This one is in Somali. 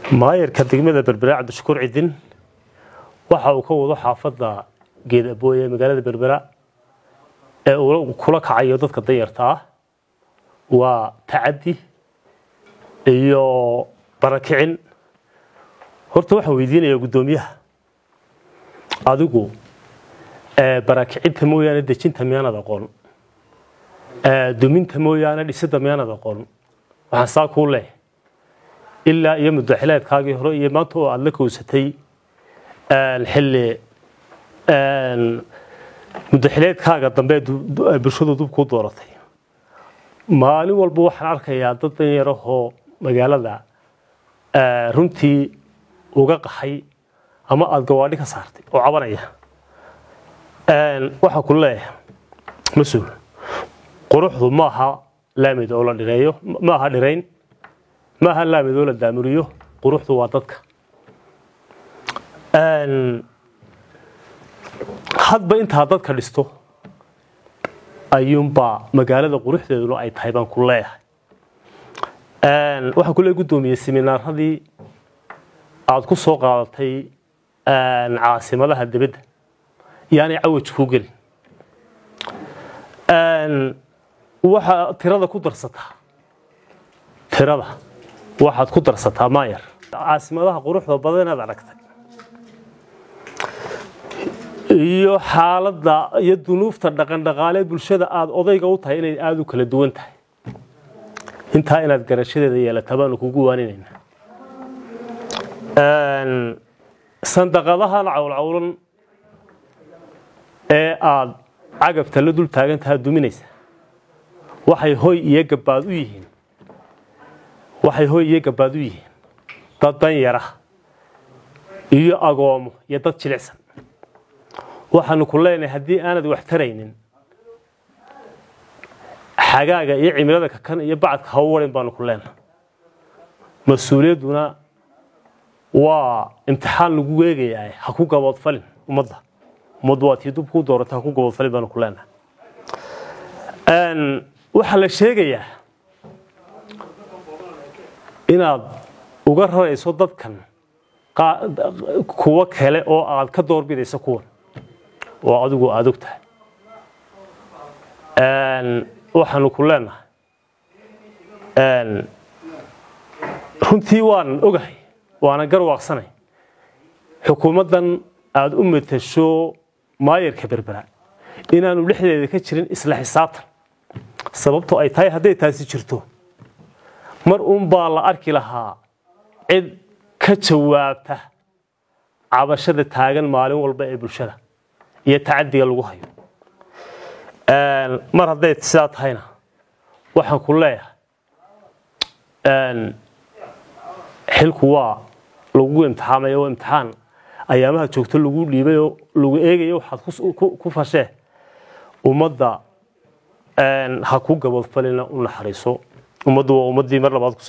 maayarka degmada berbera cabdishakuur cidin waxa uu ka wado xaafadda geed abooye ee magaalada berbera ee uu kula kacayo dadka danyarta ah waa tacaddi iyo barakicin horta waxaan weydiinayaa guddoomiyaha adigu barakicinta mooyaane dejinta miyaanad aqoon duminta mooyaane dhisidda miyaanad aqoon waxaan saa kuu leh ilaa iyo muddaxileedkaagii hore iyo maanta oo aada la kowsatay xilli muddaxileedkaaga dambe bulshadu dub kuu dooratay maalin walba waxaan arkayaa dad danyarahoo magaalada runtii uga qaxay ama aada gawaadhi ka saartay oo cabanaya waxaa ku leeyahay mas-uul quruxdu ma aha laamid oo la dhireeyo ma aha dhirayn ma aha laamid oo la daamuriyo quruxdu waa dadka hadba intaa dadka dhisto ayuunbaa magaalada quruxdeeduna ay tahay baan ku leeyahay waxaan ku leey guddoomiyey seminaaradii aada ku soo qaadatay caasimadaha dibadda yaanay cawaj kuu gelin waxaa tirada ku darsataa tirada waxaad ku darsataa maayar caasimadaha quruxda badan inaad aragtay iyo xaaladda iyo dunuufta dhaqandhaqaalee bulshada aada odayga u tahay inay aada u kala duwan tahay intaa inaad garashadeeda yeelata baanu kugu waaninaynaa sandaqadahan cawlcawlan ee aada cagafta la dul taagantaha duminaysa waxay hoy iyo gabaad u yihiin waxay hoy iyo gabaad u yihiin dad danyara iyo agoomo iyo dad jilicsan waxaanu ku leenahay haddii aanad wax taraynin xagaaga iyo cimilada kakan iyo bacadka ha u warin baanu ku leenahay mas-uuliyadduna waa imtixaan lagu weegayaa ha ku gaboodfalin ummadda ummaddu waa tii dub kuu doorata ha ku gaboodfalin baanu ku leenahay waxaa la sheegayaa inaad uga rarayso dadkan kuwo kale oo aad ka doorbidayso kuwan oo adigu aada og tahay waxaanu ku leenahay runtii waan ogahay waana garwaaqsanay xukuumaddan aada u matasho maayarka berbera inaanu dhexdeeda ka jirin isla xisaabtan sababtoo ay tahay hadday taasi jirto mar uun baa la arki lahaa cid ka jawaabta cabashada taagan maalin walba ee bulshada iyo tacadiga lagu hayo mar hadday sidaa tahayna waxaan ku leeyahay xilku waa lagu imtixaamaya oo imtixaan ayaamaha joogto lagu dhiibay oo lagu eegayo waxaad ku fashee ummadda ha ku gaboodfalina u naxariiso ummaddu waa ummaddii mar labaad